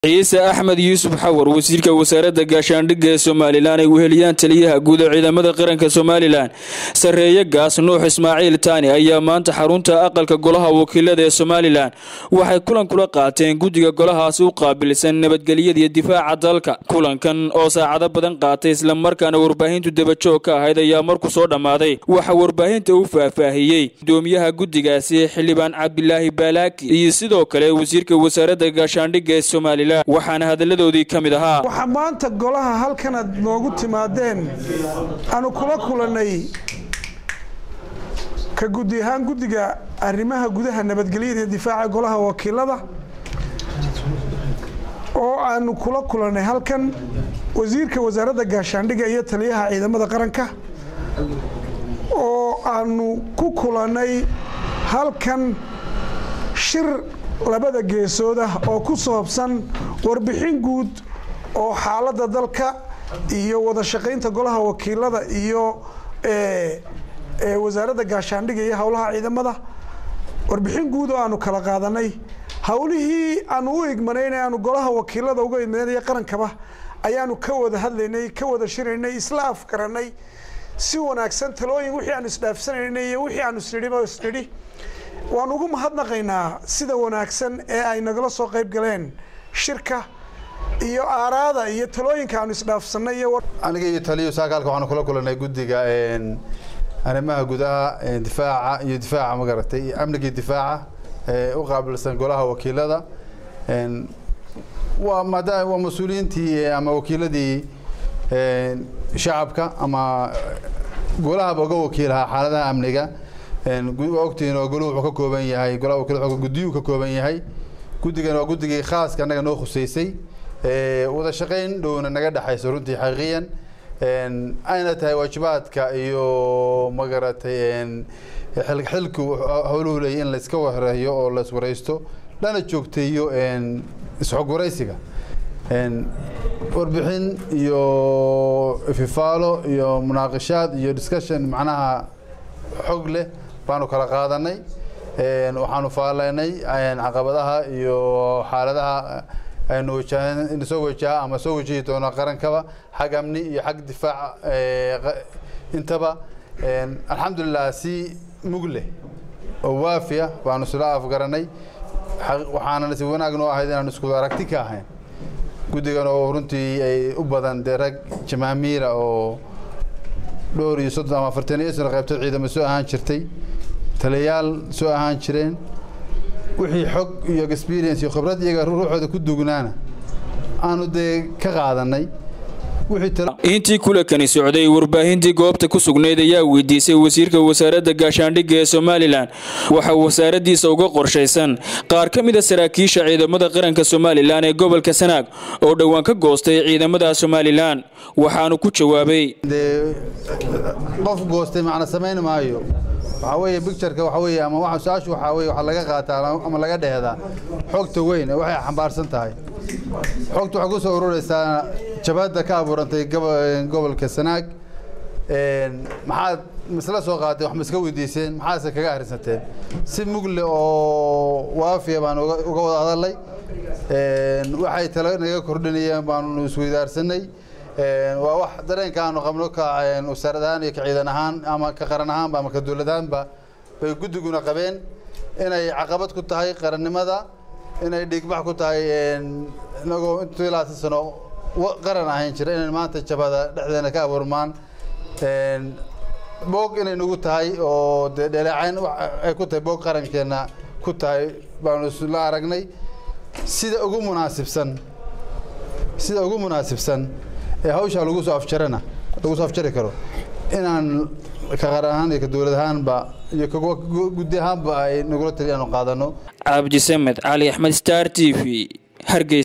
ciise axmed yuusuf xawar wasiirka wasaaradda gaashaandhigga ee somalilan ay weheliyaan taliyaha guud ee ciidamada qaranka somalilan sarreeye gaas nuux ismaaciil taani ayaa maanta xarunta aqalka golaha wakiilada ee somalilan waxay kulan kula qaateen guddiga golahaasi u qaabilsan nabadgelyada iyo difaaca dalka kulankan oo saacado badan qaatay islamarkaana warbaahintu dabajoog ka ahayd ayaa markuu soo dhammaaday waxaa warbaahinta u faahfaahiyey gudoomiyaha guddigaasi xildhibaan cabdilaahi baalaaki iyo sidoo kale wasiirka wasaaradda gaashaandhigga ee somalilan waxaana hadalladoodii ka mid ahaa waxaa maanta golaha halkanaad noogu timaadeen aanu kula kulannay ka guddi ahaan guddiga arrimaha gudaha nabadgelyada iyo difaaca golaha wakiilada oo aanu kula kulannay halkan wasiirka wasaaradda gaashaandhigga iyo taliyaha ciidamada qaranka oo aanu ku kulannay halkan shir labada geesood ah oo ku saabsan warbixin guud oo xaaladda dalka iyo wada shaqaynta golaha wakiilada iyo wasaaradda gaashaandhigga iyo howlaha ciidamada warbixin guud oo aanu kala qaadanay howlihii aanu u igmanayn aanu golaha wakiilada uga idmanay qarankaba ayaanu ka wada hadlaynay ka wada shiraynay isla afgaranay si wanaagsan talooyin wixii aanu isdhaafsanaynay iyo wixii aanu isnidhiba isnidhi waan ugu mahadnaqaynaa sida wanaagsan ee ay nagala soo qayb galeen shirka iyo aaraada iyo talooyinka aanu isdhaafsanay iyo aniga iyo taliyo saakaalka waxaanu kula kulanay guddiga arrimaha gudaha difaaca iyo difaaca magaratay iyo amniga iyo difaaca u qaabilsan golaha wakiilada waa maada waa mas-uuliyiintii ama wakiiladii shacabka ama golahaba uga wakiilahaa xaaladaha amniga waa ogtihiin oo goluhu wuxuu ka kooban yahay golaha wakiilada guddiyuu ka kooban yahay guddigan waa guddigii khaaska annaga noo khuseysay wada shaqayn dhowna naga dhexayso runtii xaqiiqiyan ayna tahay waajibaadka iyo magaratay xilku howluhu leeyay in layska wareeyo oo la iswareysto lana joogteeyo isxogwaraysiga warbixin iyo fifaalo iyo munaaqishaad iyo discussion macnaha xog leh baanu kala qaadanay waxaanu faalaynay caqabadaha iyo xaaladaha aynu wajahan soo wajaha ama soo wajahi doono qarankaba xag amni iyo xag difaac intaba alxamdulilah si mug leh oo waafiya baanu isla afgaranay waxaana si wanaag noo ahayd inaanu isku aragti ka ahayn guddigan oo runtii ay u badan dee rag jamaamiira oo dhowr iyo soddon ama afartan iyo sano qaybtood ciidamo soo ahaan jirtay taliyayaal soo ahaan jireen wixii xog iyo experience iyo khibrad iyaga ruuxooda ku dugnaana aanu dee ka qaadanay intii kulankani socday warbaahintii goobta ku sugnayd ayaa weydiisay wasiirka wasaaradda gaashaandhigga ee somalilan waxaa wasaaraddiisa uga qorshaysan qaar ka mida saraakiisha ciidamada qaranka somalilan ee gobolka sanaag oo dhowaan ka goostay ciidamada somalilan waxaanu ku jawaabay dee qof goostay macna samayn maayo waxaa weeye bictureka waxa weeye ama waxa su-aashu waxaa weye waxaa laga qaataa ama laga dheehdaa xogta weyn ee waxay xambaarsan tahay xogta waxay ku soo ururaysaa jabhadda ka abuurantay gobolka sanaag maxaad misla soo qaatay wax ma iska weydiiseen maxaadse kaga akhrisateen si mugle oo waafiya baan uga wada hadalnay waxay talo naga kordhinayeen baanu isweydaarsanay waa wax dareenka aanu qabno ka wasaarad ahaan iyo ka ciidan ahaan ama ka qaran ahaanba ama ka dowlad ahaanba bay guddiguna qabeen inay caqabad ku tahay qarannimada inay dhiigbax ku tahay inagoo intuu ilaatan sano qaran ahayn jira inay maanta jabada dhexdeena ka abuurmaan boog inay nagu tahay oo dee dhaleecayn ay ku tahay boog qarankeena ku tahay baanu isla aragnay sida ugu munaasibsan sida ugu munaasibsan ee hawshaa lagu soo afjarana lagu soo afjari karo inaan ka qaran ahaan iyo ka dowlad ahaanba iyo guddi ahaanba ay nagula tali inaanu qaadano cabdisamed cali axmed star t v hargeysa